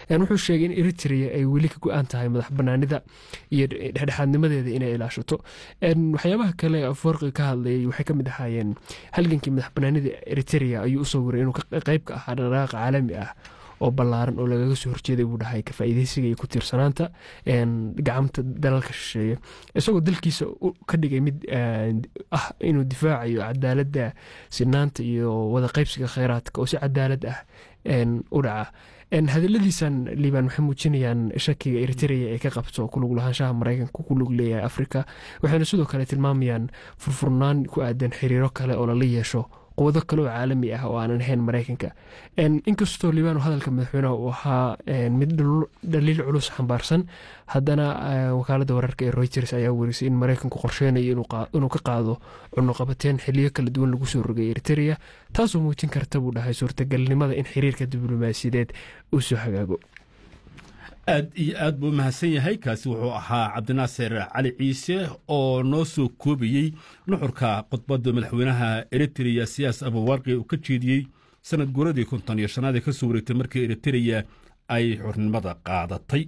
wuxuu sheegay in eritrea ay weli ka go-aan tahay madax banaanida iyo dhexdhexaadnimadeeda inay ilaashato waxyaabaha kale afarqi ka hadlayay waxay ka mid ahaayeen halgankii madax banaanida eritrea ayuu usoo waray inuu qayb ka ahaa dhaqdhaqaaq caalami ah oo ballaaran oo lagaga soo horjeeday buu dhahay ka faa'iideysiga iyo ku tiirsanaanta gacamta dalalka shisheeye isagoo dalkiisa ka dhigay mid ah inuu difaacayo cadaaladda sinaanta iyo wada qaybsiga kheyraadka oo si cadaalad ah u dhaca hadaladiisan liibaan waxay muujinayaan shakiga eritrea ee ka qabto kulug lahaanshaha maraykanka ku lug leeyahay afrika waxayna sidoo kale tilmaamayaan furfurnaan ku aadan xiriiro kale oo lala yeesho quwado kale oo caalami ah oo aanan ahayn maraykanka inkastoo liibaan hadalka madaxweyneha uu ahaa mid dhaliil culus xambaarsan haddana wakaalada wararka ee reuters ayaa werisay in maraykanku qorsheynayo inuu ka qaado cunuqabateen xiliyo kala duwan lagu soo rogay eritrea taasoo muujin karta buu dhahay suurtagalnimada in xiriirka diblomaasiyadeed uu soo hagaago aad iyo aad buu mahadsan yahay kaasi wuxuu ahaa cabdinaasir cali ciise oo noo soo koobayey nuxurka khudbadda madaxweynaha eritreya siyaas abuwarqi uu ka jeediyey sanad guuradii konton iyo shanaad ee ka soo wareegtay markii eritreya ay xurnimada qaadatay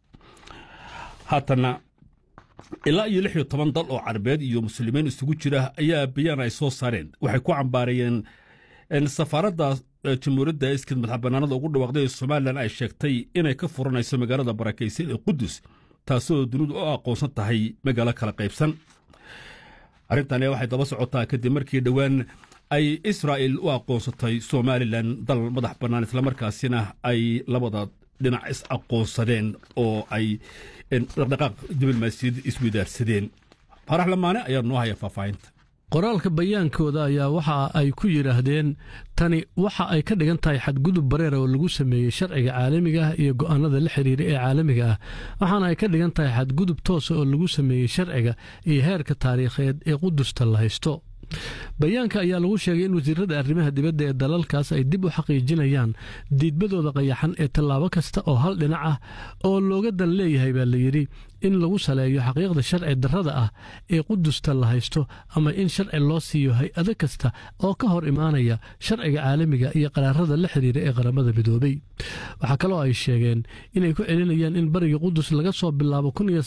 haatana ilaa iyo lix iyo toban dal oo carabeed iyo muslimiin isugu jira ayaa bayaan ay soo saareen waxay ku cambaarayeen safaaradda jamhuuriyadda iskid madax bannaanada ugu dhawaaqday ee somalilan ay sheegtay inay ka furanayso magaalada barakaysan ee qudus taasoo dunidu u aqoonsan tahay magaalo kala qaybsan arrintani waxay daba socotaa kadib markii dhowaan ay israa'il u aqoonsatay somalilan dal madax bannaan islamarkaasina ay labada dhinac is aqoonsadeen oo ay dhaqdhaqaaq diblomaasiyad iswadaarsadeen faarax lamaane ayaa noo haya faahfaahinta qoraalka bayaankooda ayaa waxa ay ku yidhaahdeen tani waxa ay ka dhigan tahay xadgudub bareera oo lagu sameeyey sharciga caalamiga ah iyo go'aanada la xiriira ee caalamiga ah waxaana ay ka dhigan tahay xadgudub toosa oo lagu sameeyey sharciga iyo heerka taariikheed ee qudusta la haysto bayaanka ayaa lagu sheegay in wasiirada arrimaha dibadda ee dalalkaas ay dib u xaqiijinayaan diidmadooda qayaxan ee tallaabo kasta oo hal dhinac ah oo looga dan leeyahay baa layidhi in lagu saleeyo xaqiiqda sharci darrada ah ee qudusta la haysto ama in sharci loo siiyo hay-ado kasta oo ka hor imaanaya sharciga caalamiga iyo qaraarada la xiriira ee qaramada midoobay waxaa kaloo ay sheegeen inay ku celinayaan in bariga qudus laga soo bilaabo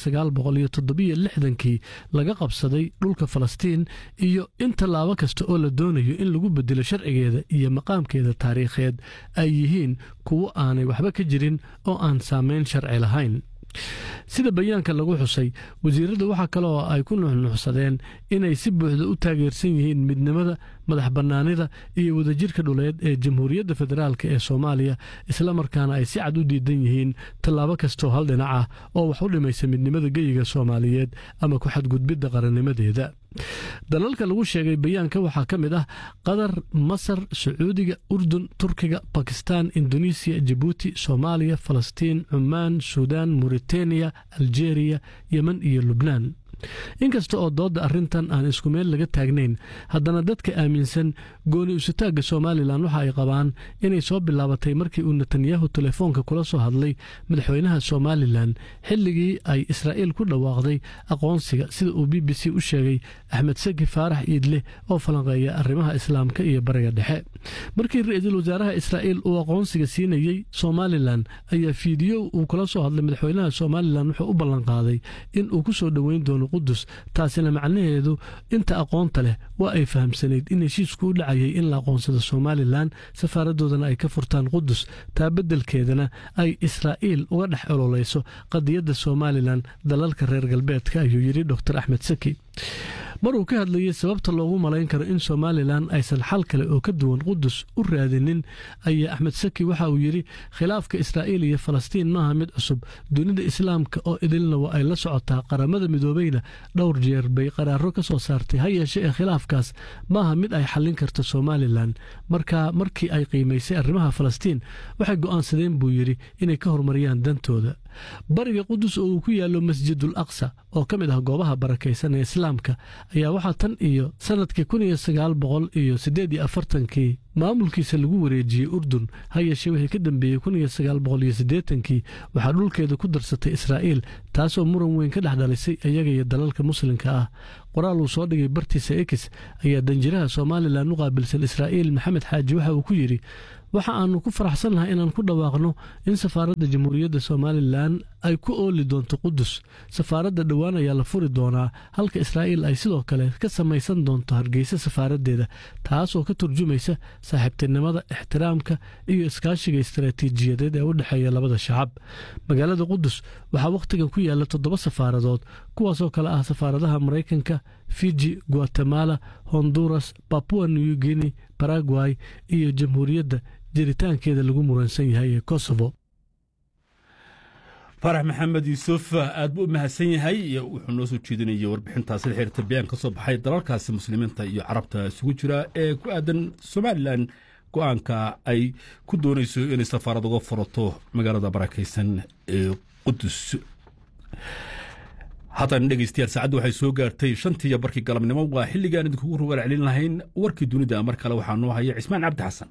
kii laga qabsaday dhulka falastiin iyo in tallaabo kasta oo la doonayo in lagu bedelo sharcigeeda iyo maqaamkeeda taariikheed ay yihiin kuwo aanay waxba ka jirin oo aan saamayn sharci lahayn sida bayaanka lagu xusay wasiiradu waxaa kale oo ay ku nuxnuxsadeen inay si buuxda u taageersan yihiin midnimada madax bannaanida iyo wadajirka dhuleed ee jamhuuriyadda federaalk ee soomaaliya islamarkaana ay si cad u diidan yihiin tallaabo kastoo hal dhinac ah oo wax u dhimaysa midnimada geyiga soomaaliyeed ama ku xadgudbidda qarannimadeeda dalalka lagu sheegay bayaanka waxaa ka mid ah qatar masar sacuudiga urdun turkiga bakistan indonesiya jabuuti soomaaliya falastiin cumaan suudaan muritaniya aljeeriya yemen iyo lubnaan inkasta oo doodda arrintan aan isku meel laga taagnayn haddana dadka aaminsan gooni usitaagga somalilan waxa ay qabaan inay soo bilaabatay markii uu netanyahu telefoonka kula soo hadlay madaxweynaha somalilan xilligii ay israa'iil ku dhawaaqday aqoonsiga sida uu b b c u sheegay axmed saki faarax iidleh oo falanqeeya arrimaha islaamka iyo bariga dhexe markii ra-iisul wasaaraha israa'iil uu aqoonsiga siinayey somalilan ayaa fiidiyo uu kula soo hadlay madaxweynaha somalilan wuxuu u ballanqaaday in uu ku soo dhoweyn doono qudus taasina macnaheedu inta aqoonta leh waa ay fahamsanayd in heshiisku u dhacayay in la aqoonsado somalilan safaaradoodana ay ka furtaan qudus taa beddelkeedana ay israa'iil uga dhex ololeyso qadiyadda somalilan dalalka reer galbeedka ayuu yidhi dor axmed saki mar uu ka hadlayey sababta loogu malayn karo in somalilan aysan xal kale oo ka duwan qudus u raadinin ayaa axmed saki waxa uu yidhi khilaafka israa'iil iyo falastiin maaha mid cusub dunida islaamka oo idilna waa ay la socotaa qaramada midoobeyna dhowr jeer bay qaraaro ka soo saartay ha yeeshe ee khilaafkaas maaha mid ay xallin karto somalilan marka markii ay qiimaysay arrimaha falastiin waxay go'aansadeen buu yidhi inay ka horumariyaan dantooda bariga qudus oo uu ku yaallo masjidul aqsa oo ka mid ah goobaha barakaysan ee islaamka ayaa waxaa tan iyo sannadkii kun iyo sagaal boqol iyo siddeed iyo afartankii maamulkiisa lagu wareejiyey urdun ha yeeshee wixii ka dambeeyey kun iyo sagaal boqol iyo siddeetankii waxaa dhulkeeda ku darsatay israa'iil taasoo muran weyn ka dhex dhalisay iyaga iyo dalalka muslimka ah qoraal uu soo dhigay bartiisa ex ayaa danjiraha somalilan u qaabilsan israa'iil maxamed xaaji waxa uu ku yidhi waxa aanu ku faraxsannahay inaan ku dhawaaqno in safaaradda jamhuuriyadda somalilan ay ku ooli doonto qudus safaaradda dhowaan ayaa la furi doonaa halka israa'iil ay sidoo kale ka samaysan doonto hargeysa safaaraddeeda taasoo ka turjumaysa saaxiibtinimada ixtiraamka iyo iskaashiga istaraatiijiyadeed ee u dhexeeya labada shacab magaalada qudus waxaa wakhtigan ku yaalla toddoba safaaradood kuwaasoo kale ah safaaradaha maraykanka fiji guatemala honduras babua new guinea baragway iyo jamhuuriyadda jiritaankeeda lagu muransan yahay ee kosovo farax maxamed yuusuf aad buu u mahadsan yahay wuxuu noo soo jeedinayay warbixintaasi la xiriirta bayaan ka soo baxay dalalkaasi muslimiinta iyo carabta isugu jira ee ku aadan somalilan go-aanka ay ku doonayso inay safaarad uga furato magaalada barakaysan ee qudus haatan dhegeystayaal saacadda waxay soo gaartay shantii iyo barkii galabnimo waa xilligaan idinkugu rugaal celin lahayn warkii dunida mar kale waxaa noo haya cismaan cabdi xasan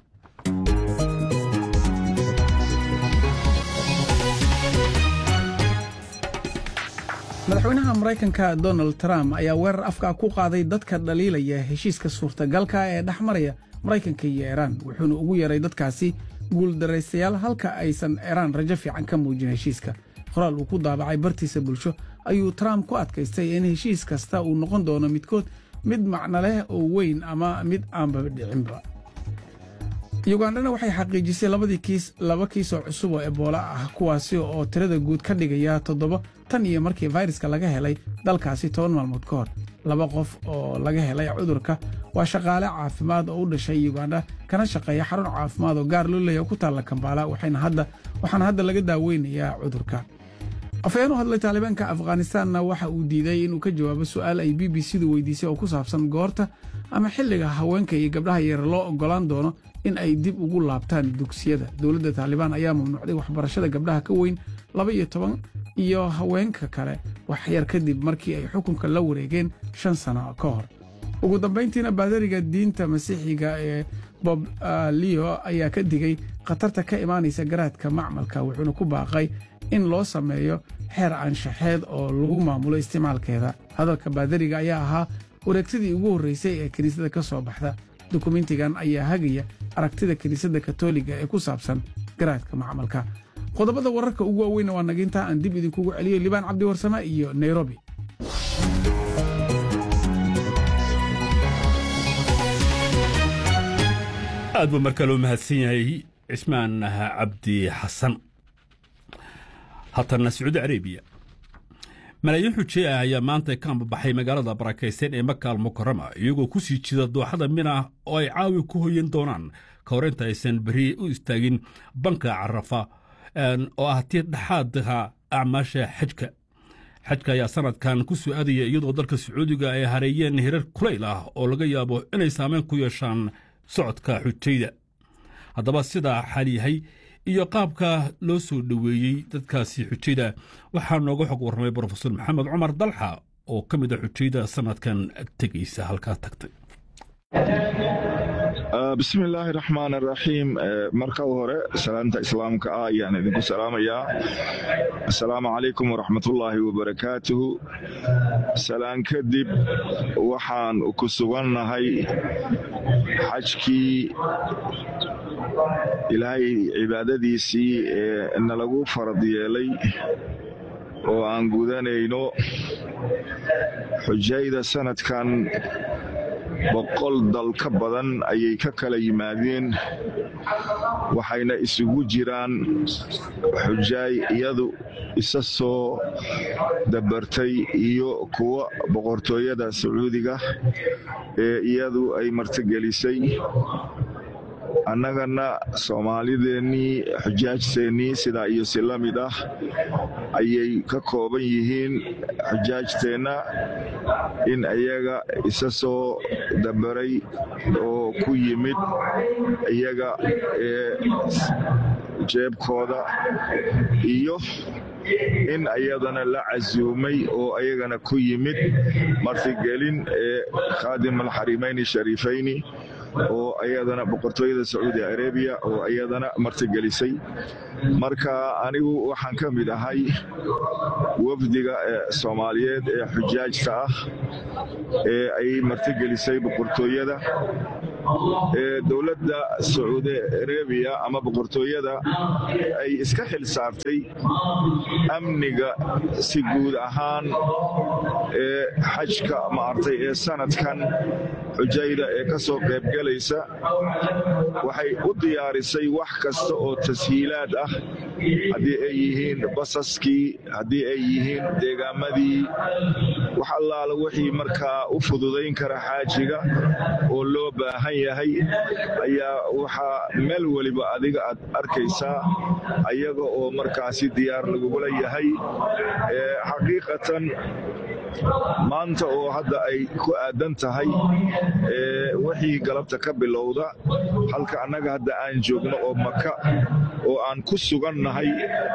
madaxweynaha maraykanka donald trump ayaa weerar afka ku qaaday dadka dhaliilaya heshiiska suurtagalka ee dhex maraya maraykanka iyo iiraan wuxuuna ugu yeeray dadkaasi guuldaraystayaal halka aysan iiraan rajo fiican ka muujin heshiiska qoraal uu ku daabacay bartiisa bulsho ayuu trump ku adkaystay in heshiis kasta uu noqon doono midkood mid macno leh oo weyn ama mid aanba dhicinba yugandhana waxay xaqiijisay labadii kiis laba kiisoo cusub oo eboola ah kuwaasi oo tirada guud ka dhigaya toddoba tan iyo markii fayraska laga helay dalkaasi toban maalmood ka hor laba qof oo laga helay cudurka waa shaqaale caafimaad oo u dhashay yugandha kana shaqeeya xarun caafimaad oo gaar loo leeya ku taalla kambaala waxaana hadda laga daaweynayaa cudurka afayeen u hadlay taalibaanka afghanistaanna waxa uu diiday inuu ka jawaabo su'aal ay b b c-du weydiisay oo ku saabsan goorta ama xilliga haweenka iyo gabdhaha yar loo oggolaan doono in ay dib ugu laabtaan dugsiyada dowladda taalibaan ayaa mamnuucday waxbarashada gabdhaha ka weyn laba iyo toban iyo haweenka kale wax yar kadib markii ay xukunka la wareegeen shan sano ka hor ugu dambayntiina baadariga diinta masiixiga ee bob leo ayaa ka digay khatarta ka imaanaysa garaadka macmalka wuxuuna ku baaqay in loo sameeyo xeer anshaxeed oo lagu maamulo isticmaalkeeda hadalka baadariga ayaa ahaa wareegtadii ugu horreysay ee kiniisadda ka soo baxda dukumentigan ayaa hagaya aragtida kiniisadda katoliga ee ku saabsan garaadka macmalka qodobada wararka ugu waaweynna waa naginta aan dib idinkugu celiyo libaan cabdi warsame iyo nairobi aad buu markaa loo mahadsan yahay cismaan cabdi xasan haatana sacuudi arabiya malaayiin xujey ah ayaa maanta ka ambabaxay magaalada barakaysan ee maka almukarama iyagoo ku sii jida dooxada mina oo ay caawi ku hoyan doonaan ka hor inta aysan beri u istaagin banka carafa oo ah tii dhexaadka acmaasha xajka xajka ayaa sanadkan ku soo aadaya iyadoo dalka sacuudiga ay hareeyeen hirar kulayl ah oo laga yaabo inay saameyn ku yeeshaan socodka xujayda haddaba sidaa xaal yahay iyo qaabka loo soo dhoweeyey dadkaasi xujayda waxaa nooga xog warramay brofesor maxamed cumar dalxa oo ka mid a xujayda sanadkan tegaysa halkaa tagtay bismillaahi raxmaan raxiim marka hore salaanta islaamka ah ayaan idinku salaamayaa assalaamu calaykum waraxmatullaahi wabarakaatuhu salaan kadib waxaan ku sugannahay xajkii ilaahay cibaadadiisii ee nalagu farad yeelay oo aan gudanayno xujayda sanadkan boqol dal ka badan ayay ka kala yimaadeen waxayna isugu jiraan xujaay iyadu isa soo dabartay iyo kuwa boqortooyada sacuudiga ee iyadu ay martigelisay annagana soomaalideennii xujaajteennii sidaa iyo si la mid ah ayay ka kooban yihiin xujaajteenna in iyaga isa soo dabaray oo ku yimid iyaga ee jeebkooda iyo in ayadana la casuumay oo ayagana ku yimid martigelin ee khaadim alxarimayni shariifayni oo iyadana boqortooyada sacuudi arabiya oo iyadana martigelisay marka anigu waxaan ka mid ahay wafdiga soomaaliyeed ee xujaajta ah ee ay martigelisay boqortooyada dowladda sacuudi arabiya ama boqortooyada ay iska xil saartay amniga si guud ahaan ee xajka maartay ee sanadkan xujayda ee ka soo qaybgelaysa waxay u diyaarisay wax kasta oo tashiilaad ah haddii ay yihiin basaskii haddii ay yihiin deegaamadii wax allaala wixii markaa u fududayn kara xaajiga oo loo baahan yahay ayaa waxaa meel weliba adiga aad arkaysaa ayaga oo markaasi diyaar lagugula yahay xaqiiqatan maanta oo hadda ay ku aadan tahay wixii galabta ka bilowda halka annaga hadda aan joogno oo maka oo aan ku sugannahay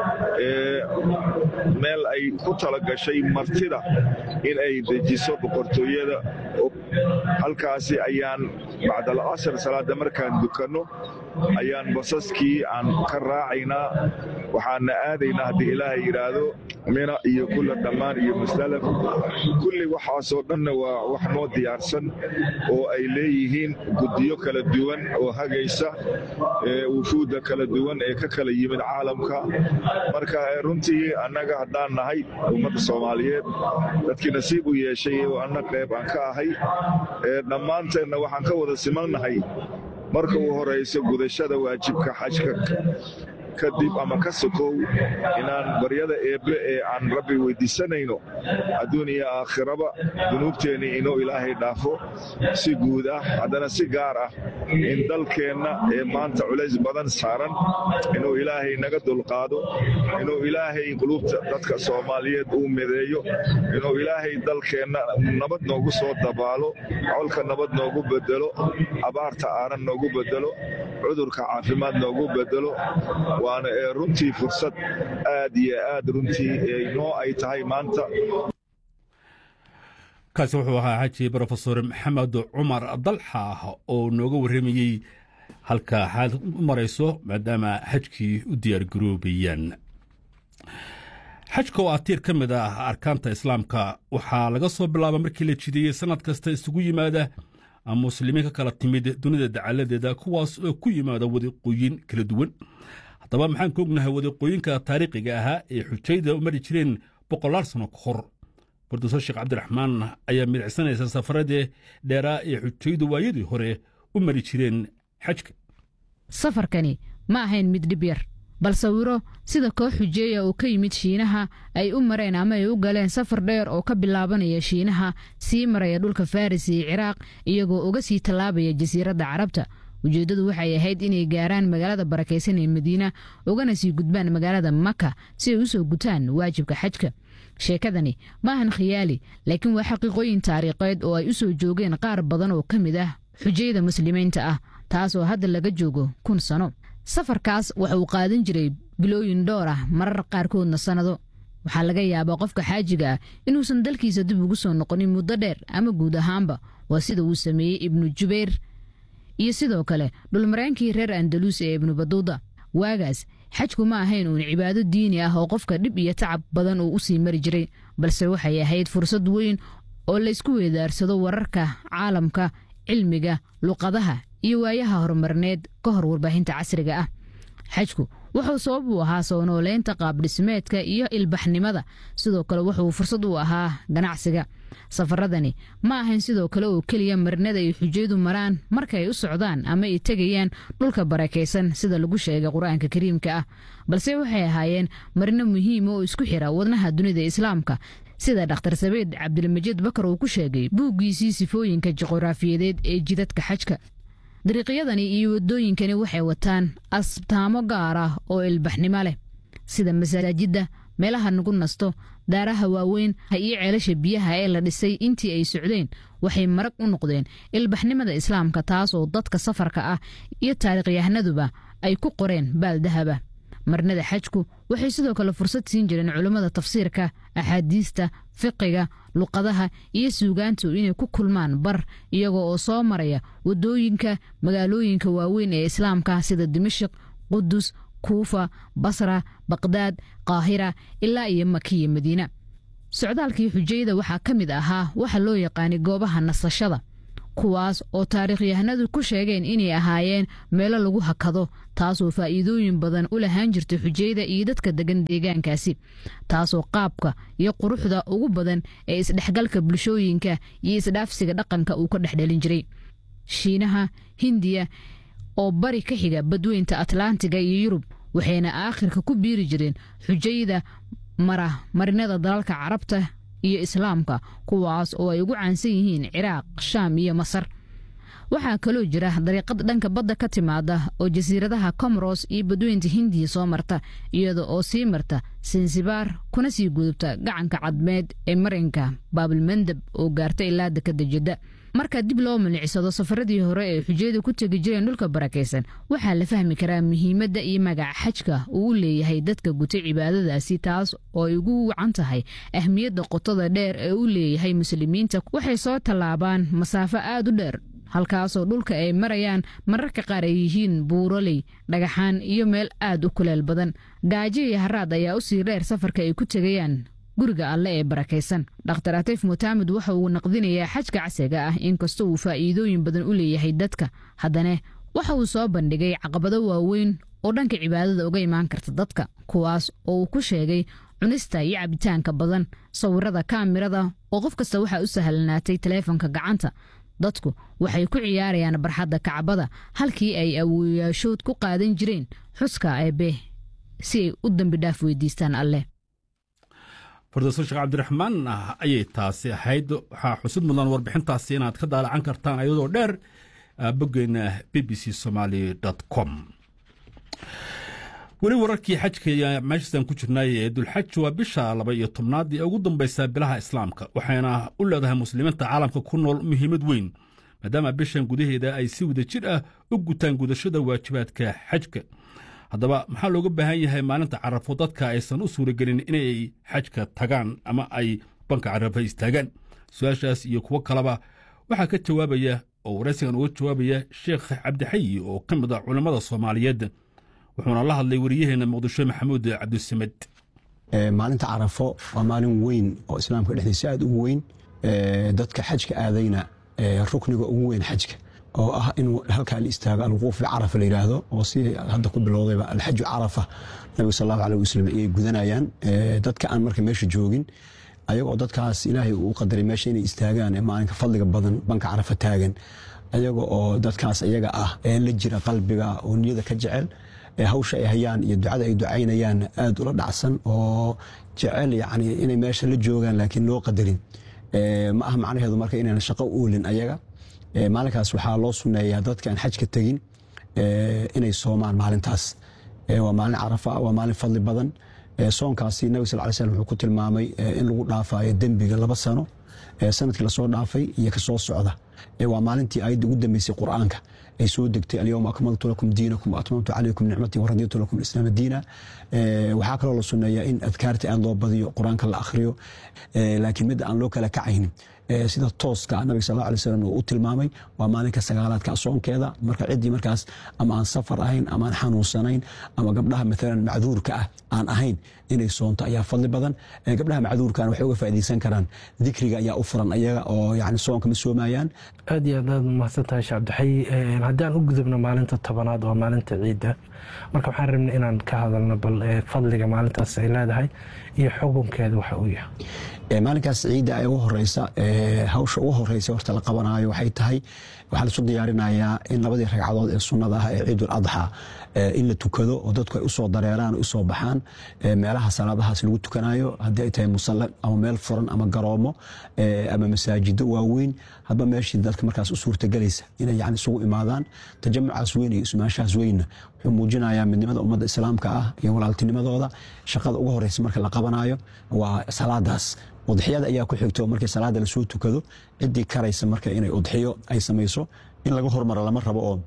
meel ay ku talagashay martida in ay dejiso boqortooyada halkaasi ayaan bacdal casr salaada markaan dukanno ayaan basaskii aan ka raacaynaa waxaana aadaynaa haddii ilaahay yidhaahdo mina iyo kulla dhammaan iyo musdalaf kulli waxaasoo dhanna waa wax noo diyaarsan oo ay leeyihiin guddiyo kala duwan oo hagaysa wufuudda kala duwan ee ka kala yimid caalamka marka runtii annaga haddaan nahay ummadda soomaaliyeed dadkii nasiib u yeeshay oo anna qayb aan ka ahay dhammaanteenna waxaan ka wada simannahay marka uu horayso gudashada waajibka xajka kadib ama ka sokow inaan baryada eebbe ee aan rabbi weyddiisanayno adduun iyo aakhiraba dunuubteennii inuu ilaahay dhaafo si guud ah haddana si gaar ah in dalkeenna ee maanta culays badan saaran inuu ilaahay naga dulqaado inuu ilaahay qulubta dadka soomaaliyeed uu mideeyo inuu ilaahay dalkeenna nabad noogu soo dabaalo colka nabad noogu bedelo abaarta aanan noogu bedelo cudurka caafimaad noogu bedelo waana ee runtii fursad aad iyo aad runtii noo ay tahay maanta kaasi wuxuu ahaa xaji brofesor maxamed cumar dalxa oo nooga warramayey halka xaal u marayso maadaama xajkii u diyaargaroobayaan xajka oo ah tiir ka mid ah arkaanta islaamka waxaa laga soo bilaaba markii la jideeyey sannad kasta isugu yimaada muslimiin ka kala timid dunida dacaladeeda kuwaas oo ku yimaada wadiqooyin kala duwan haddaba maxaan ka ognahay wadiqooyinka taariikhiga ahaa ee xujayda u mari jireen boqolaal sano ka hor bordasoo sheekh cabdiraxmaan ayaa midicsanaysa safaradii dheeraa ee xujaydu waayadii hore u mari jireen xajka safarkani ma ahayn mid dhib yar bal sawiro sida koox xujeeya oo ka yimid shiinaha ay u mareen ama ay u galeen safar dheer oo ka bilaabanaya shiinaha sii maraya dhulka faris iyo ciraaq iyagoo uga sii tallaabaya jasiiradda carabta ujeeddadu waxay ahayd inay gaaraan magaalada barakaysan ee madiina ugana sii gudbaan magaalada maka si ay u soo gutaan waajibka xajka sheekadani maahan khiyaali laakiin waa xaqiiqooyin taariikheed oo ay u soo joogeen qaar badan oo ka mid ah xujayada muslimiinta ah taas oo hadda laga joogo kun sano safarkaas waxa uu qaadan jiray bilooyin dhowr ah marar qaarkoodna sannado waxaa laga yaabaa qofka xaajiga ah inuusan dalkiisa dib ugu soo noqonin muddo dheer ama guud ahaanba waa sida uu sameeyey ibnu jubayr iyo sidoo kale dhulmareenkii reer andalus ee ibnu baduuda waagaas xajku ma ahayn uun cibaado diini ah oo qofka dhib iyo tacab badan uu u sii mari jiray balse waxay ahayd fursad weyn oo laysku weedaarsado wararka caalamka cilmiga luqadaha iyo waayaha horumarneed ka hor warbaahinta casriga ah xajku wuxuu sabab u ahaa soo nooleynta qaabdhismeedka iyo ilbaxnimada sidoo kale wuxuu fursad u ahaa ganacsiga safaradani ma ahayn sidoo kale oo keliya marinada ay xujaydu maraan marka ay u socdaan ama ay tegayaan dhulka barakaysan sida lagu sheegay qur-aanka kariimka ah balse waxay ahaayeen marino muhiima oo isku xira wadnaha dunida islaamka sida dhakhtar sabeed cabdilmajiid bakar uu ku sheegay buuggiisii sifooyinka juquraafiyadeed ee jidadka xajka dariiqyadani iyo waddooyinkani waxay wataan astaamo gaar ah oo ilbaxnimo leh sida masaajidda meelaha nagu nasto daaraha waaweyn iyo ceelasha biyaha ee la dhisay intii ay socdeen waxay marag u noqdeen ilbaxnimada islaamka taas oo dadka safarka ah iyo taariikhyahanaduba ay ku qoreen baal dahaba marnada xajku waxay sidoo kale fursad siin jireen culummada tafsiirka axaadiista fiqiga luqadaha iyo suugaantu inay ku kulmaan bar iyagoo oo soo maraya wadooyinka magaalooyinka waaweyn ee islaamka sida dimashik qudus kuufa basra baqdaad qaahira ilaa iyo makiya madiina socdaalkii xujayada waxaa ka mid ahaa waxa loo yaqaanay goobaha nasashada kuwaas oo taariikhyahanadu ku sheegeen inay ahaayeen meelo lagu hakado taasoo faa'iidooyin badan u lahaan jirtay xujayada iyo dadka degan deegaankaasi taasoo qaabka iyo quruxda ugu badan ee isdhexgalka bulshooyinka iyo isdhaafsiga dhaqanka uu ka dhexdhelin jiray shiinaha hindiya oo bari ka xiga badweynta atlantiga iyo yurub waxayna aakhirka ku biiri jireen xujayada mara marinada dalalka carabta iyo islaamka kuwaas oo ay ugu caansan yihiin ciraaq shaam iyo masar waxaa kaloo jira dariiqad dhanka badda ka timaada oo jasiiradaha comoros iyo badweynta hindiya soo marta iyada oo sii marta sansibaar kuna sii gudubta gacanka cadmeed ee marinka baabilmandab oo gaarta ilaa dekada jidda marka dib loo milicsado safaradii hore ee xujayada ku tegi jireen dhulka barakaysan waxaa la fahmi karaa muhiimadda iyo magaca xajka uu u leeyahay dadka gutay cibaadadaasi taas oo ay ugu wacan tahay ahmiyadda qotada dheer ee u leeyahay muslimiinta waxay soo tallaabaan masaafo aad u dheer halkaasoo dhulka ay marayaan mararka qaar ay yihiin buuroley dhagaxaan iyo meel aad u kuleel badan gaajo iyo haraad ayaa u sii dheer safarka ay ku tegayaan guriga alle ee barakaysan dhakhtar atiif mutaamid waxa uu naqdinayaa xajka casriga ah inkastoo uu faa'iidooyin badan u leeyahay dadka haddana waxa uu soo bandhigay caqabado waaweyn oo dhanka cibaadada uga imaan karta dadka kuwaas oo uu ku sheegay cunista iyo cabitaanka badan sawirada kaamirada oo qof kasta waxaa u sahlanaatay taleefonka gacanta dadku waxay ku ciyaarayaan barxadda kacbada halkii ay awooyaashood ku qaadan jireen xuska eebe si ay u dambi dhaaf weydiistaan alleh fardaso sheekh cabdiraxmaan ayay taasi ahayd waxaa xusid mudan warbixintaasi inaad ka daalacan kartaan ayadoo dheer boggeena b b c somaly com weli wararkii xajka meeshaasaan ku jirnay ee dulxaj waa bisha laba iyo tobnaad ee ugu dambaysa bilaha islaamka waxayna u leedahay muslimiinta caalamka ku nool muhiimad weyn maadaama bishan gudaheeda ay si wada jir ah u gutaan gudashada waajibaadka xajka haddaba maxaa looga baahan yahay maalinta carafo dadka aysan u suuragelin inay xajka tagaan ama ay banka carafa istaagaan su-aashaas iyo kuwo kaleba waxaa ka jawaabaya oo waraysigan uga jawaabaya sheekh cabdixayi oo ka mid ah culammada soomaaliyeed wuxuuna la hadlay wariyaheenna muqdisho maxamuud cabdisamed maalinta carafo waa maalin weyn oo islaamka dhexdiisa aad ugu weyn dadka xajka aadayna rukniga ugu weyn xajka oo ah in halkaa la istaago alwuquuf bicarafa la yidhaahdo oo si hadda ku bilowdayba alxaju carafa nabiga sal allahu aleh wasalam ayay gudanayaan dadka aan marka meesha joogin ayagoo dadkaas ilaahay uu qadaray meesha inay istaagaan ee maalinka fadliga badan banka carafa taagan ayaga oo dadkaas iyaga ah ee la jira qalbiga oo niyada ka jecel hawsha ay hayaan iyo ducada ay ducaynayaan aad ula dhacsan oo jecel yani inay meesha la joogaan laakiin loo qadarin ma aha macnaheedu marka inaan shaqo uulin ayaga maalinkaas waxaa loo suneeyaa dadka aan xajka tegin inay soomaan maalintaas waa maalin carafa waa maalin fadli badan soonkaasi nabig sal ly slm wuxuu ku tilmaamay in lagu dhaafayo dembiga laba sano sanadkii lasoo dhaafay iyo kasoo socda waa maalintii ayadda ugu dambeysay qur'aanka ay soo degtay alyowma akmaltu lakum diinakum waatmamtu calaykum nicmatii waraditu lakum islaama diina waxaa kaloo la suneeyaa in adkaarta aad loo badiyo qur-aanka la akhriyo laakiin midda aan loo kala kacaynin sida tooska nabiga sal alay slam uu u tilmaamay waa maalinka sagaalaadka soonkeeda marka ciddii markaas ama aan safar ahayn ama aan xanuunsanayn ama gabdhaha maalan macduurka ah aan ahayn inay soonto ayaa fadli badan gabdhaha macduurkan waxay uga faaidaysan karaan dikriga ayaa u furan ayaga oo yani soonka ma soomayaan aad iyo aad aad mahadsantahay shee cabdixayi haddii aan u gudubno maalinta tobanaad waa maalinta ciidda marka waxaan rabnay inaan ka hadalno bal fadliga maalintaas ay leedahay iyo xukunkeeda waxa uu yahay maalinkaas ciidda ee ugu horeysa hawsha ugu horeysa horta la qabanaayo waxay tahay waxaa laisu diyaarinayaa in labadii ragcadood ee sunnada ah ee ciidul adxa in la tukado oo dadku ay usoo dareeraan usoo baxaan meelaha salaadahaas lagu tukanayo haddii ay tahay musalla ama meel furan ama garoomo ama masaajido waaweyn hadba meeshii dadka markaas u suurtagelaysa inay yani isugu imaadaan tajamucaas weyn iyo ismaanshahaas weynna wuxuu muujinayaa midnimada ummadda islaamka ah iyo walaaltinimadooda shaqada ugu horeysa marka la qabanayo waa salaadaas udxiyada ayaa ku xigto markii salaada lasoo tukado ciddii karaysa marka inay udxiyo ay samayso in laga hormaro lama rabo oo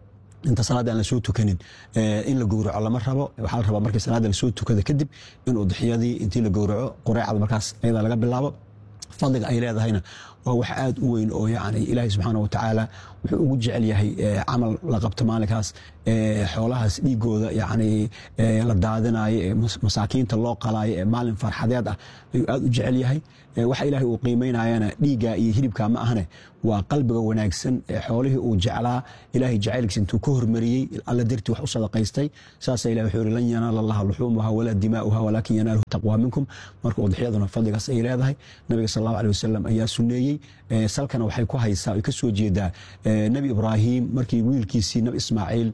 inta salaadda aan lasoo tukanin in la gowraco lama rabo waxaa la rabaa markii salaadda lasoo tukada kadib in udxiyadii intii la gowraco qureecda markaas ayadaa laga bilaabo fadliga ay leedahayna waa wax aad u weyn oo yani ilaahay subxaana wa tacaala wuxuu ugu jecel yahay camal la qabto maalinkaas xoolahaas dhiigooda yani la daadinayo ee masaakiinta loo qalaayo ee maalin farxadeed ah ayuu aad u jecel yahay waxa ilaahay uu qiimaynayana dhiigga iyo hilibka ma ahne waa qalbiga wanaagsan ee xoolihii uu jeclaa ilaahay jacaylkiisa intuu ka hormariyey alla dartii wax u sadaqaystay saasa ilahi wuxuu yihi lan yanaala allaha luxuumuha walaa dimaa'uha walaakin yanaaluhu taqwaa minkum marka udxiyaduna fadligaas ay leedahay nabiga sal allahu alih wasalam ayaa suneeyey salkana waxay ku haysaa ay ka soo jeedaa nebi ibraahim markii wiilkiisii nabi ismaaciil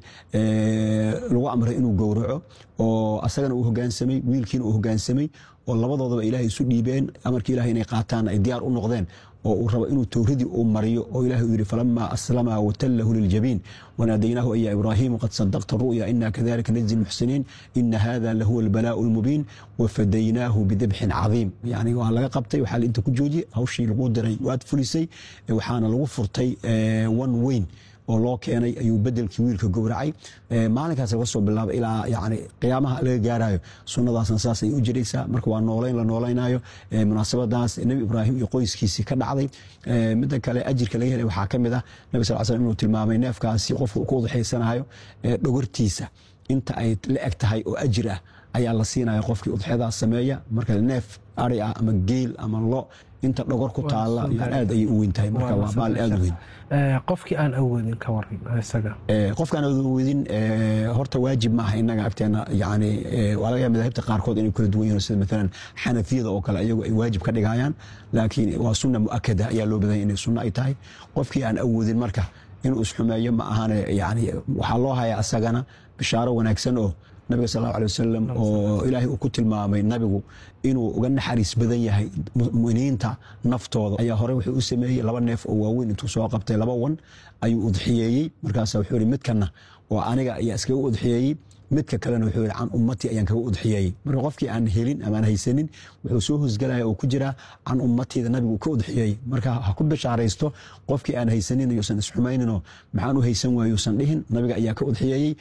lagu amray inuu gowraco oo asagana uu hogaansamay wiilkiina uu hogaansamay oo labadoodaba ilaahay isu dhiibeen amarkii ilahay inay qaataan ay diyaar u noqdeen oo uu rabo inuu towradii uu mariyo oo ilahi uu yidhi falama aslama watallahu liljabiin wanaadaynaahu aya ibraahimu qad sadaqta ru'ya ina kadalika najzi lmuxsiniin ina hada lahuwa albalaa'u lmubiin wafadaynaahu bidabxin cadiim yani waa laga qabtay waxaa inta ku joojiyey hawshii lagu diray waad fulisay waxaana lagu furtay one weyn oo loo keenay ayuu bedelkii wiilka gowracay maalinkaas laga soo bilaaba ilaa yani qiyaamaha laga gaarayo sunnadaasna saas ay u jiraysaa marka waa nooleyn la noolaynayo munaasabadaas nebi ibraahim iyo qoyskiisii ka dhacday midda kale ajirka laga helay waxaa ka mid ah nabi sal slam inuu tilmaamay neefkaasi qofku ku udxaysanayo dhogortiisa inta ay la eg tahay oo ajir ah ayaa la siinaya qofkii udxyadaas sameeya marka neef ari ah ama geel ama lo inta dhogor ku taala aad ayay u weyn tahay marka waa maal aad u weyn qofkii aan awoodin ka waran isaga qofkaan awoodin horta waajib maaha inaga agteena yani waa laga yaaba madaahibta qaarkood inay kala duwan yihiin sida maalan xanafiyada oo kale iyagu ay waajib ka dhigayaan laakiin waa sunna mu'akada ayaa loo badanya inay sunno ay tahay qofkii aan awoodin marka inuu isxumeeyo ma ahane yani waxaa loo hayaa asagana bishaaro wanaagsan oo nabiga sal allahu alay wasalam oo ilaahay uu ku tilmaamay nabigu inuu uga naxariis badan yahay muminiinta naftooda ayaa hore wuxuu u sameeyey laba neef oo waaweyn intuu soo qabtay laba wan ayuu udxiyeeyey markaasa wuxuu yihi midkana oo aniga ayaa iskaga udxiyeeyey midka kalena wuxuu yihi can ummati ayaan kaga udxiyeeyey marka qofkii aan helin ama aan haysanin wuxuu soo hosgalaya oo ku jiraa can ummatiida nabigu ka udxiyeeyey marka ha ku bishaaraysto qofkii aan haysanin yuusan isxumayninoo maxaan u haysan waayo yuusan dhihin nabiga ayaa ka udxiyeeyey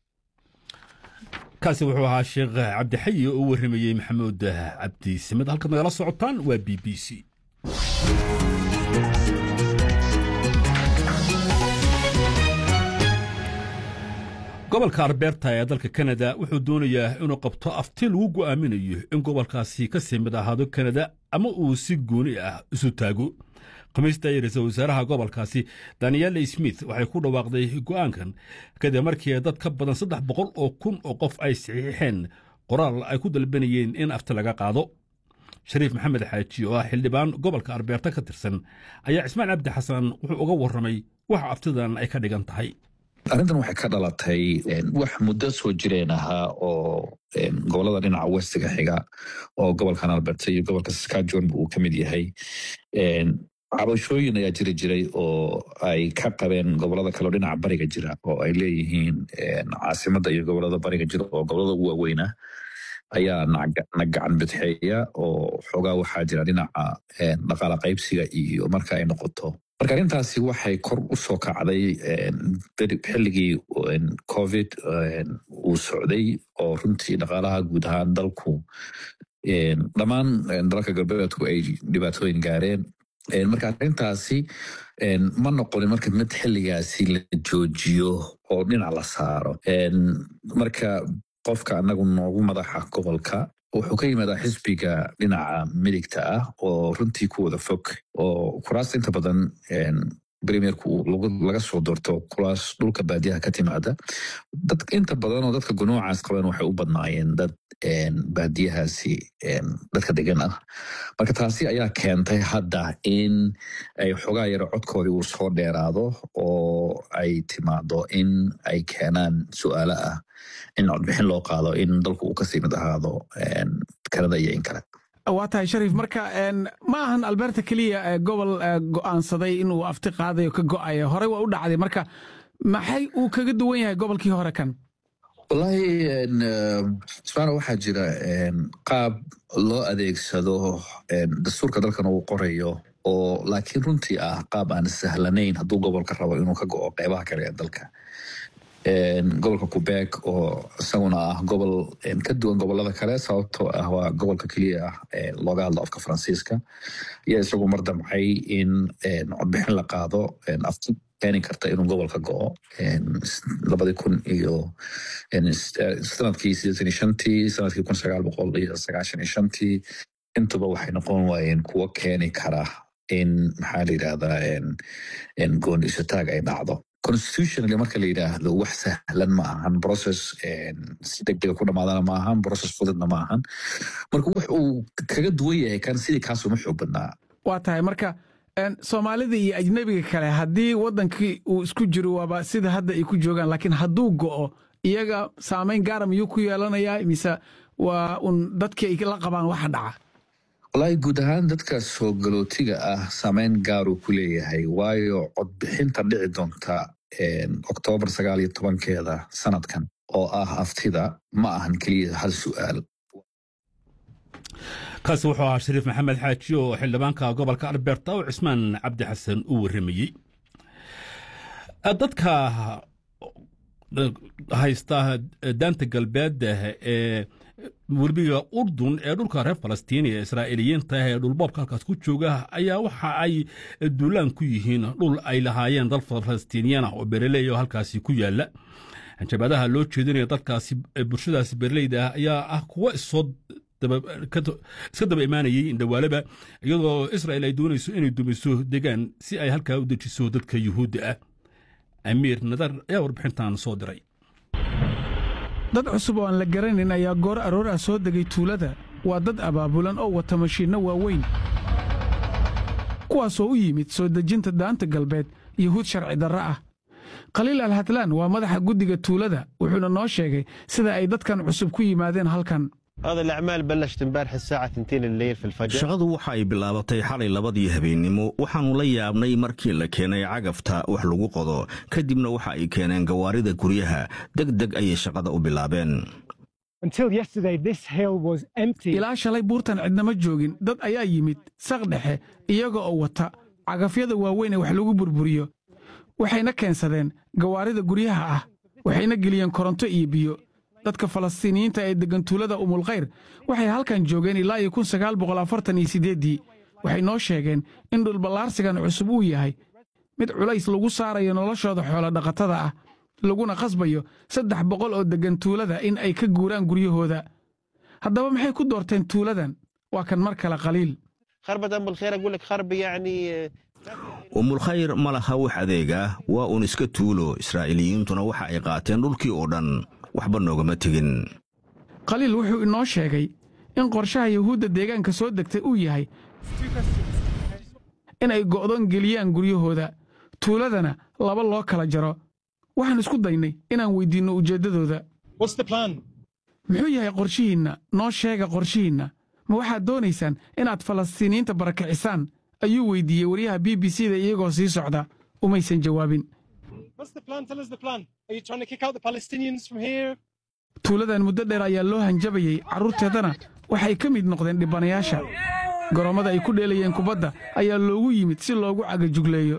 kaasi wuxuu ahaa sheekh cabdixayi oo u warramayey maxamuud cabdi simed halkaad nagala socotaan waa b b c gobolka arbeerta ee dalka kanada wuxuu doonayaa inuu qabto afti lagu go'aaminayo in gobolkaasi ka sii mid ahaado kanada ama uu si gooni ah isu taago khamiista ay ra-iisul wasaaraha gobolkaasi daniel smith waxay ku dhawaaqday go'aankan kadib markii dad ka badan saddex boqol oo kun oo qof ay saxiixeen qoraal ay ku dalbanayeen in afti laga qaado shariif maxamed xaaji oo ah xildhibaan gobolka arbeerta ka tirsan ayaa cismaan cabdi xasan wuxuu uga warramay waxa aftidan ay ka dhigan tahay arrintan waxay ka dhalatay wax muddo soo jireen ahaa oo gobolada dhinaca westiga xiga oo gobolkan alberta iyo gobolka saskatchewan uu ka mid yahay cabashooyin ayaa jiri jiray oo ay ka qabeen gobolada kaleo dhinaca bariga jira oo ay leeyihiin caasimadda iyo gobolada bariga jira oo gobolada ugu waaweyna ayaa na gacan bidxeeya oo xoogaa waxaa jira dhinaca dhaqaala qaybsiga iyo marka ay noqoto marka arrintaasi waxay kor u soo kacday xilligii covid uu socday oo runtii dhaqaalaha guud ahaan dalku dhammaan dalalka galbeedku ay dhibaatooyin gaareen marka arrintaasi ma noqonin marka mid xilligaasi la joojiyo oo dhinac la saaro marka qofka anagu noogu madaxa gobolka wuxuu ka yimaadaa xisbiga dhinaca midigta ah oo runtii ku wada fog oo kuraasta inta badan premierku laga soo doorto kuraas dhulka baadiyaha ka timaada dad inta badan oo dadka gunuucaas qaban waxay u badnaayeen dad baadiyahaasi dadka degan ah marka taasi ayaa keentay hadda in ay xogaa yaro codkoodii uu soo dheeraado oo ay timaado in ay keenaan su'aalo ah in codbixin loo qaado in dalku uu kasii mid ahaado kanada iyo in kale waa tahay shariif marka ma ahan alberta keliya gobol go'aansaday inuu afti qaadayo ka go'aya horey waa u dhacday marka maxay uu kaga duwan yahay gobolkii hore kan wallaahi ismaana waxaa jira qaab loo adeegsado dastuurka dalkan uu qorayo oo laakiin runtii ah qaab aan sahlanayn hadduu gobolka rabo inuu ka go'o qeybaha kale ee dalka gobolka quebec oo isaguna ah gobol ka duwan gobolada kale sababtoo ah waa gobolka keliya ah looga hadlo afka faransiiska ayaa isagu mar damcay in codbixin la qaado afti keeni karta inuu gobolka go-o labadii kun iyo sanadkii sideetan iyo shantii sanadkii kun sagaal boqol iyo sagaashan iyo shantii intuba waxay noqon waayeen kuwo keeni kara in maxaa la yidhahdaa gooni isataag ay dhacdo constitutionally marka la yidhaahdo wax sahlan ma ahan process si degdega ku dhamaadana ma ahan process fududna ma ahan marka wux uu kaga duwan yahay kan sidii kaasuma xoog badnaa waa tahay marka soomaalida iyo ajnebiga kale haddii waddankii uu isku jiro waaba sida hadda ay ku joogaan laakiin hadduu go'o iyaga saamayn gaara miyuu ku yeelanayaa mise waa un dadkii ay la qabaan waxa dhaca wallaahi guud ahaan dadka soo galootiga ah saameyn gaaruu ku leeyahay waayo codbixinta dhici doonta oktoobar sagaal iyo tobankeeda sanadkan oo ah aftida ma ahan keliya hal su'aal kaasi wuxuu ahaa shariif maxamed xaaji oo xildhibaanka gobolka alberta oo cismaan cabdi xasan u warramayey dadka haysta daanta galbeed ee werbiga urdun ee dhulka reer falastiin ee israa'iiliyiinta ee dhulboobka halkaas ku jooga ayaa waxa ay duulaan ku yihiin dhul ay lahaayeen dal falastiiniyan ah oo bereley oo halkaasi ku yaala jabaadaha loo jeedinaya dalkaasi bulshadaasi bereleyda ah ayaa ah kuwo isoo iska daba imaanayay indhawaalaba iyadoo israel ay doonayso inay dumiso degaan si ay halkaa u dejiso dadka yuhuudda ah amiir nadar ayaa warbixintan soo diray dad cusub oo aan la garanayn ayaa goor aroor ah soo degay tuulada waa dad abaabulan oo wata mashiinno waaweyn kuwaasoo u yimid soo dejinta daanta galbeed yuhuud sharci darro ah khaliil alhatlaan waa madaxa guddiga tuulada wuxuuna noo sheegay sida ay dadkan cusub ku yimaadeen halkan shaqadu waxa ay bilaabatay xalay labadii habeennimo waxaannu la yaabnay markii la keenay cagafta wax lagu qodo kadibna waxa ay keeneen gawaarida guryaha deg deg ayay shaqada u bilaabeen ilaa shalay buurtan cidnama joogin dad ayaa yimid saq dhexe iyaga oo wata cagafyada waaweyn ee wax lagu burburiyo waxayna keensadeen gawaarida guryaha ah waxayna geliyeen koronto iyo biyo dadka falastiiniyiinta ee deggan tuulada umulkhayr waxay halkan joogeen ilaa iyo kun sagaal boqol afartan iyo siddeeddii waxay noo sheegeen in dhulballaarsigan cusub uu yahay mid culays lagu saarayo noloshooda xoolodhaqatada ah laguna khasbayo saddex boqol oo deggan tuulada in ay ka guuraan guryahooda haddaba maxay ku doorteen tuuladan waa kan mar kale khaliil umulkhayr ma laha wax adeega waa uun iska tuulo israa'iiliyiintuna waxa ay qaateen dhulkii oo dhan waxba noogama tegin khaliil wuxuu inoo sheegay in qorshaha yuhuudda deegaanka soo degtay uu yahay in ay go'doon geliyaan guryahooda tuuladana laba loo kala jaro waxaan isku daynay inaan weyddiinno ujeeddadooda muxuu yahay qorshihiinna noo sheega qorshihiinna ma waxaad doonaysaan inaad falastiiniyiinta barakicisaan ayuu weyddiiyey waryaha b b c da iyagoo sii socda umaysan jawaabin tuuladan muddo dheer ayaa loo hanjabayey carruurteedana waxay ka mid noqdeen dhibanayaasha goroommada ay ku dheelayeen kubadda ayaa loogu yimid si loogu cagajugleeyo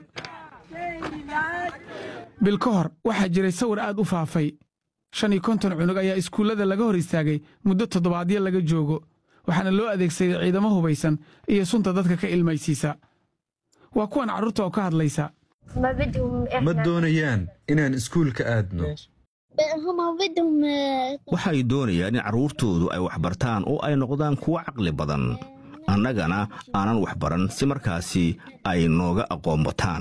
bil ka hor waxaa jiray sawir aad u faafay shan iyo konton cunug ayaa iskuullada laga hor istaagay muddo toddobaadyo laga joogo waxaana loo adeegsaday ciidamo hubaysan iyo sunta dadka ka ilmaysiisa waa kuwan carruurta oo ka hadlaysa ma doonayaan inaan iskuulka aadno waxay doonayaan in carruurtoodu ay waxbartaan oo ay noqdaan kuwo caqli badan annagana aanan waxbaran si markaasi ay nooga aqoon bataan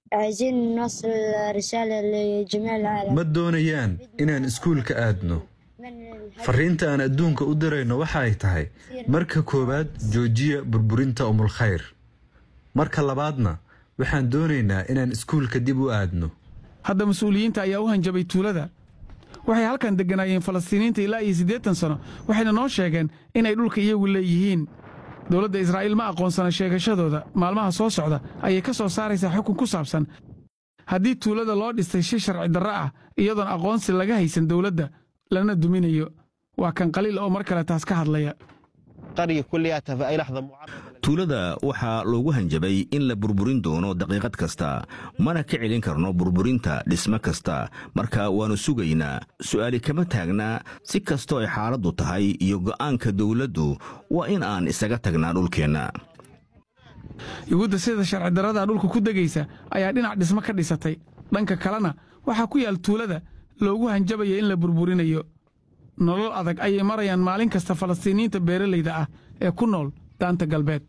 ma doonayaan inaan iskuulka aadno farriinta aan adduunka u dirayno waxa ay tahay marka koowaad joojiya burburinta umulkhayr marka labaadna waxaan doonaynaa inaan iskuulka dib u aadno hadda mas-uuliyiinta ayaa u hanjabay tuulada waxay halkan degganaayeen falastiiniinta ilaa iyo siddeetan sano waxayna noo sheegeen inay dhulka iyagu leeyihiin dowladda israa'iil ma aqoonsana sheegashadooda maalmaha soo socda ayay ka soo saaraysaa xukun ku saabsan haddii tuulada loo dhistay shi sharci darro ah iyadoon aqoonsi laga haysan dowladda lana duminayo waa kan qaliil oo mar kale taas ka hadlaya tuulada waxaa loogu hanjabay in la burburin doono daqiiqad kasta mana ka celin karno burburinta dhismo kasta marka waannu sugaynaa su'aali kama taagnaa si kastoo ay xaaladdu tahay iyo go'aanka dawladdu waa in aan isaga tagnaa dhulkeenna yuhuudda sida sharci darrada dhulka ku degaysa ayaa dhinac dhismo ka dhisatay dhanka kalena waxaa ku yaal tuulada loogu hanjabaya in la burburinayo nolol adag ayay marayaan maalin kasta falastiiniyiinta beeralayda ah ee ku nool daanta galbeed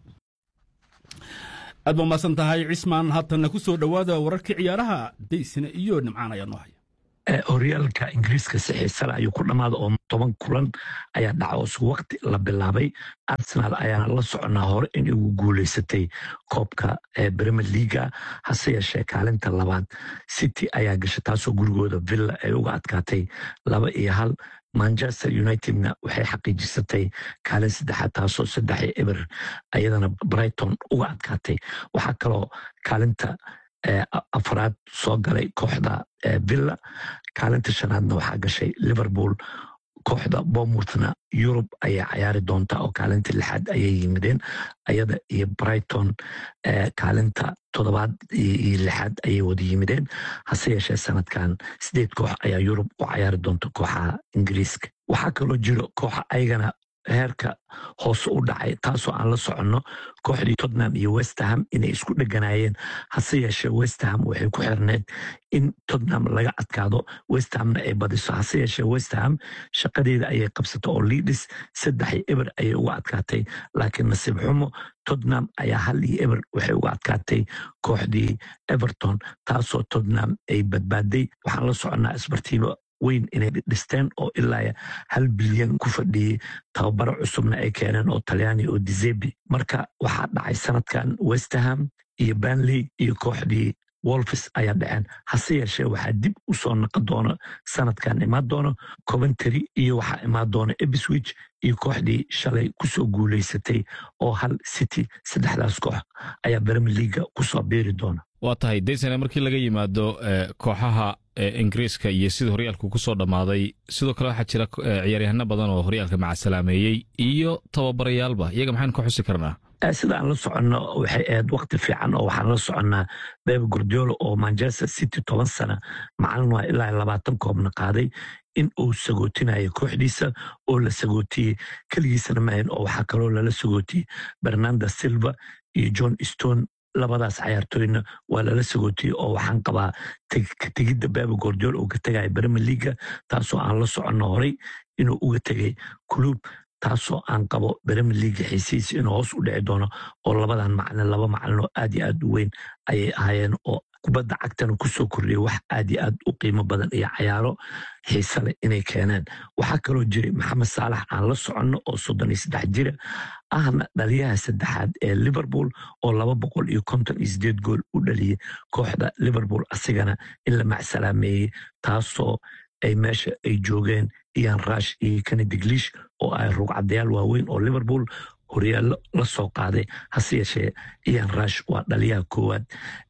aad ba mahadsan tahay cismaan haatanna ku soo dhowaada wararkii ciyaaraha daysina iyo nimcaan ayaa noo haya horyaalka ingiriiska si xiisale ayuu ku dhammaada oo toban kulan ayaa dhaca oo isku waqti la bilaabay arsenal ayaana la soconaa hore in ugu guulaysatay koobka bremer leaga hase yeeshee kaalinta labaad city ayaa gashay taasoo gurigooda villa ay uga adkaatay laba iyo hal manchester unitedna waxay xaqiijisatay kaalin saddexaad taasoo saddex eber ayadana brighton uga adkaatay waxaa kaloo kaalinta afraad soo galay kooxda villa kaalinta shanaadna waxaa gashay liverpool kooxda bomouthna yurub ayay cayaari doontaa oo kaalinta lixaad ayay yimideen ayada iyo brighton kaalinta toddobaad iyo lixaad ayay wada yimideen hase yeeshee sanadkan sideed koox ayaa yurub u cayaari doonta kooxaha ingiriiska waxaa kaloo jiro kooxa ayagana heerka hoose u dhacay taasoo aan la soconno kooxdii tottenham iyo westerham inay isku dheganaayeen hase yeeshee westerham waxay ku xirneed in tottenham laga adkaado westerhamna ay badiso hase yeeshee westerham shaqadeeda ayay qabsatay oo liidis saddex iyo eber ayay uga adkaatay laakiin nasiib xumo tottenham ayaa hal iyo eber waxay uga adkaatay kooxdii everton taasoo tottenham ay badbaaday waxaan la soconnaa isbartiiba weyn inay dhisteen oo ilaa hal bilyan ku fadhiyey tababaro cusubna ay keeneen oo talyaani oo dizebi marka waxaa dhacay sanadkan westerham iyo banley iyo kooxdii wolfis ayaa dhaceen hase yeeshee waxaa dib u soo naqon doono sanadkan imaan doono coventry iyo waxaa imaan doona ebswich iyo kooxdii shalay kusoo guulaysatay oo hal city saddexdaas koox ayaa brmer leaga kusoo biiri doona waa tahay daysane markii laga yimaado kooxaha ingiriiska iyo sida horyaalku ku soo dhammaaday sidoo kale waxaa jira ciyaaryahano badan oo horyaalka macasalaameeyey iyo tababarayaalba iyaga maxaynu ka xusi karnaa sida aan la soconno waxay ahayd wakti fiican oo waxaan la soconnaa bebe gordiolo oo manchester city toban sana macalin waa ilaa labaatan koobna qaaday in uu sagootinayo kooxdiisa oo la sagootiyey keligiisana maahan oo waxaa kaloo lala sagootiyey bernanda silva iyo john stone labadaas cayaartooyna waa lala sagootiyey oo waxaan qabaa tegidda bebe gordiol uu ka tegaya bremer leaga taasoo aan la soconno horay inuu uga tegay club taasoo aan qabo bremer leaga xiisihiisa inuu hoos u dhici doono oo labadan macalin laba macalin oo aad iyo aad u weyn ayay ahaayeen oo kubadda cagtana kusoo kordhiyay wax aad iyo aad u qiimo badan iyo cayaaro xiise leh inay keeneen waxaa kaloo jiray maxamed saalax aan la soconno oo soddon iyo saddex jira ahna dhaliyaha saddexaad ee liverpool oo laba boqol iyo konton iyo sideed gool u dhaliyey kooxda liverpool asigana in la macsalaameeyey taasoo ay meesha ay joogeen ian rush iyo kennediglish oo ay rugcadayaal waaweyn oo liverpool horyaallo la soo qaaday hase yeeshee ian rush waa dhaliyaha koowaad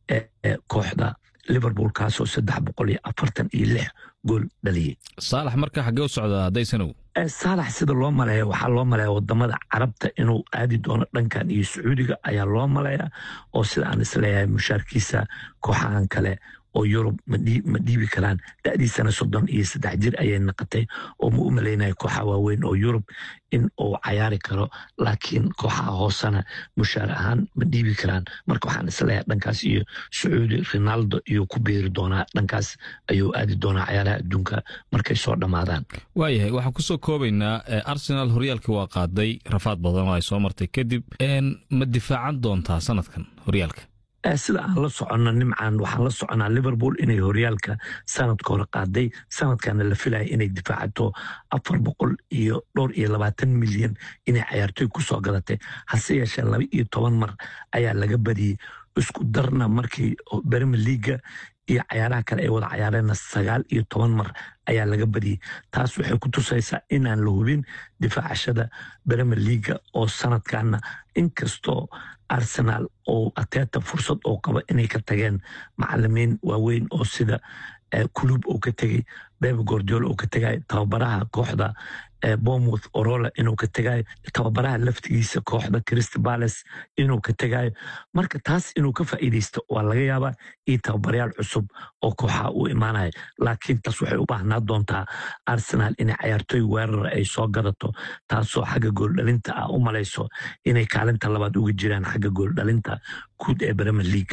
ee kooxda liverpool kaasoo saddex boqol iyo afartan iyo lix gool dhaliyey saalax marka xaggee u socdaa haddaysanw saalax sida loo maleeya waxaa loo maleeya wadamada carabta inuu aadi doono dhankan iyo sacuudiga ayaa loo maleeya oo sida aan isleeyahay mushaarkiisa kooxahan kale oo yurub ma dhiibi karaan da'diisana soddon iyo saddex jir ayay naqatay oo ma u malaynaya kooxa waaweyn oo yurub in uu cayaari karo laakiin kooxaha hoosena mushaar ahaan ma dhiibi karaan marka waxaan isleeyahay dhankaas iyo sacuudi ronaldo iyo ku biiri doonaa dhankaas ayuu aadi doonaa cayaaraha adduunka markay soo dhammaadaan waayahay waxaan kusoo koobaynaa arsenal horyaalkii waa qaaday rafaad badan oo ay soo martay kadib ma difaacan doontaa sanadkan horyaalka sida aan la soconno nimcan waxaan la soconaa liverpool inay horyaalka sanadka hore qaaday sanadkana la filaya inay difaacato afar boqol iyo dhowr iyo labaatan milyan inay cayaartooy kusoo gadatay hase yeeshee laba iyo toban mar ayaa laga badiyey isku darna markii bremer leaga iyo cayaaraha kale ay wada cayaareenna sagaal iyo toban mar ayaa laga badiyey taas waxay ku tusaysaa inaan la hubin difaacashada bremer leaga oo sanadkanna inkastoo arsenal oo ateeta fursad oo qaba inay ka tageen macalimiin waaweyn oo sida kulub uu ka tegey bebe gordiol uu ka tegay tababaraha kooxda bomouth orola inuu ka tegayo tababaraha laftigiisa kooxda crist bales inuu ka tegayo marka taas inuu ka faa'iidaysto waa laga yaabaa iyo tababarayaal cusub oo kooxaha uu imaanaya laakiin taas waxay u baahnaa doontaa arsenal inay cayaartooy weerara ay soo gadato taasoo xagga gooldhalinta ah u malayso inay kaalinta labaad uga jiraan xagga gooldhalinta guud ee bremer leaga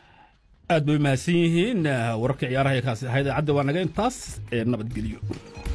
aad bay mahadsan yihiin wararka ciyaaraha ee kaasi ahayd idaacadda waa naga intaas ee nabadgelyo